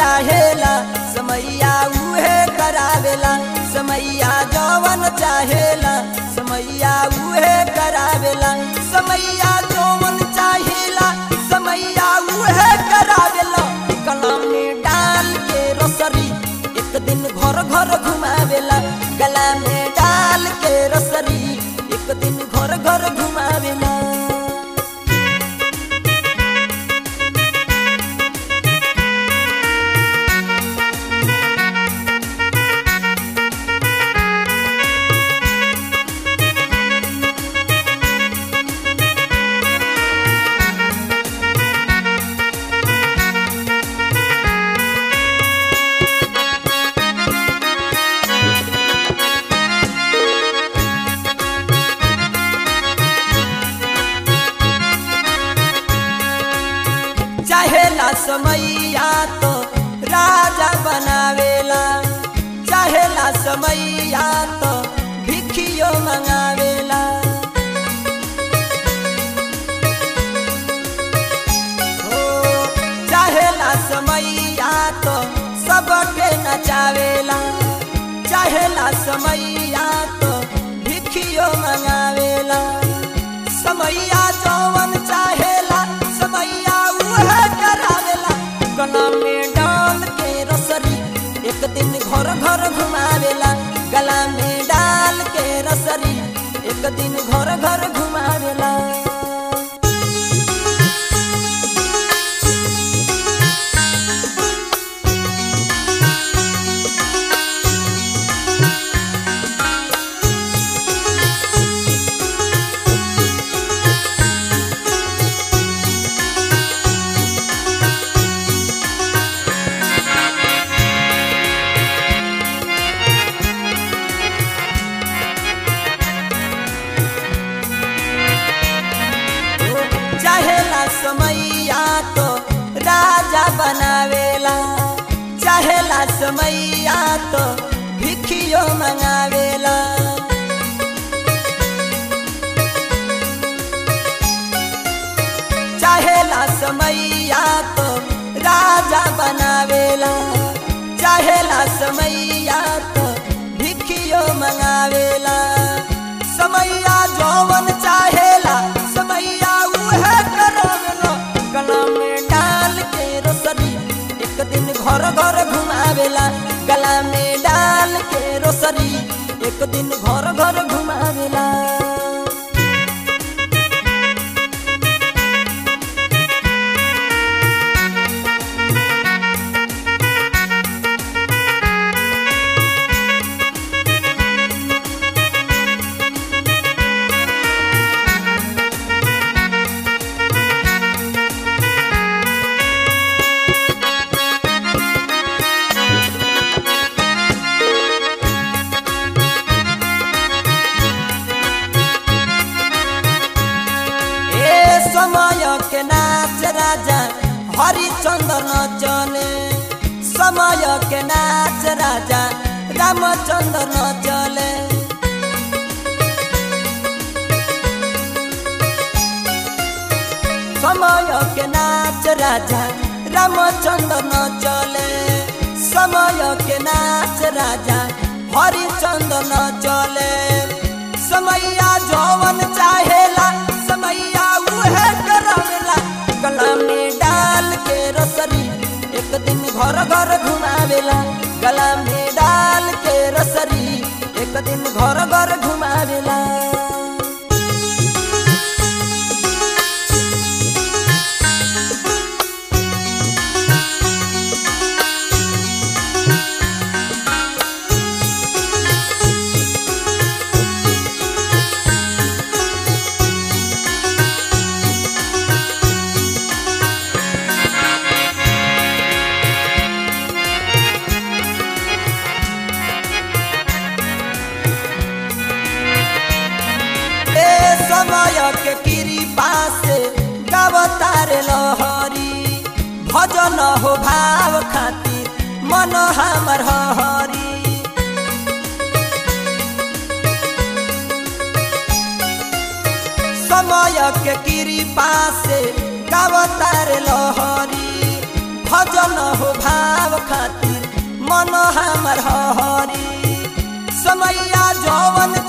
चाहेला समैया उहे करावेला समैया जवन चाहेला समैया उहे करावेला समैया जवन चाहेला समैया उहे करावेला कलम में डाल के रसरी एक दिन घर घर घुमावेला गला में डाल के रसरी एक दिन घर घर घुमावेला चाहेला समैया तो राजा बनावेला चाहेला समैया तो भिखियो मंगावेला हो चाहेला समैया तो सबके नचावेला चाहेला समैया तो भिखियो मंगावेला समैया जवन चाहेला समैया उहे करावेला गला में डाल के रसरी एक दिन घर घर घुमावेला गला में डाल के रसरी एक दिन घर घर घुमावेला चाहेला समैया तो राजा बनावेला चाहेला समैया तो भिखियो मंगावेला चाहेला समैया तो राजा बनावेला चाहेला समैया तो भिखियो मंगावेला समैया जौवन चाहेला समैया उहे करावेला गला में डाल के रोसरी एक दिन घर घर घुमावेला गला में डाल के रोसरी एक दिन घर घर घुमावेला ए समय के नाच राजा हरिचंद्र नचले समय के नाच राजा रामचंद्र नचले समय के नाच राजा रामचंद्र नचले समय के नाच राजा हरिचंद्र नचले समैया जौवन चाहेला समैया उहे करावेला गला में डाल के रसरी एक दिन घर घर घुमावेला गला में डाल के रसरी एक दिन घर घर घुमावेला ए समय के कृपा से गवतार लहरी भजन हो भाव खातिर मन हमर हरी समय के कृपा से गवतार लहरी भजन हो भाव खातिर मन हमर हरी समैया जवन